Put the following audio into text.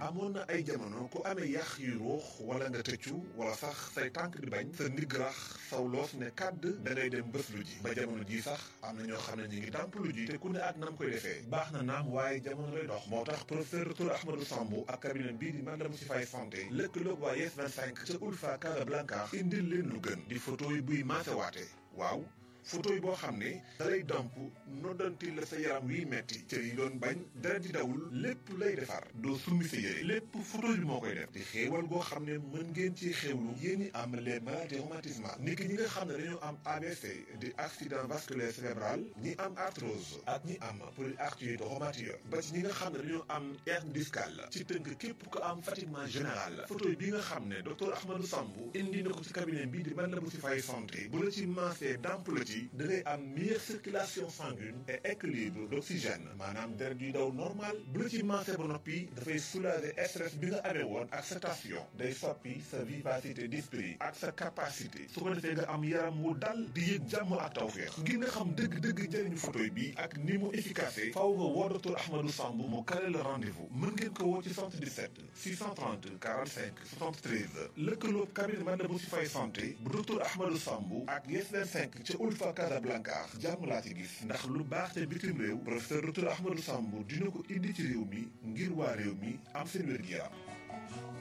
amoon na ay jamono ku amee yax yu ruux wala nga tëccu wala sax say tànk di bañ sa ndigg rax saw loos ne kàdd da ngay dem bés lu ji ba jamono ji sax am na ñoo xam ne ñu ngi dàmp lu ji te ku ne ak nam koy defee baax na naam waaye jamono lay dox moo tax professeur docteur Ahmadou Sambou ak cabinet bii di Madame Sifaye santé lëkkaloog waa Yes 25 ca Ulfa Casablanca indil leen lu gën di photo yi buy maasewaate waaw photo yi boo xam ne dalay damp noddanti la sa yaram wiy metti cër yi doon bañ dara di dawul lépp lay defar doo summi sa yére lépp photo bi moo koy def di xéewal goo xam ne mën ngeen ci xéewlu yéen ñi am les maladies rhumatismales niki ñi nga xam ne dañoo am ABC di accident vasculaire cérébral ñi am arthrose ak ñi am polyarthrite rhumatoïde ba ci ñi nga xam ne dañoo am hernie discale ci tënk képp ko am fatiguement général photo bi nga xam ne docteur Ahmadou Sambou indi na ko ci cabinet bii di Madame Sifaye santé bu la ci maasee damp la ci da ngay am meilleure circulation sanguine et équilibre d'oxygène maanaam deret yuy daw normal bu la ci maasee ba noppi dafay soulager stress bi nga amee woon ak sa tension day soppi sa vivacité d'esprit ak sa capacité su ko defee nga am yaram wu dal di yëg jàmm ak tawféex ngir nga xam dëgg-dëgg njëriñu photo bi ak ni mu efficace faaw nga woo docteur Ahmadou Sambou mu kale le rendez-vous mën ngeen ko woo ci 77 630 45 73 lëkkaloob cabinet Madame Sifaye santé bu docteur Ahmadou Sambou ak Yes 25 ca Ulfa Casablanca jàmm laa ci gis ndax lu baax te bitim réew professeur docteur Ahmadou Sambou dina ko indi ci réew mi ngir waa réew mi am seen wér-gi-yaram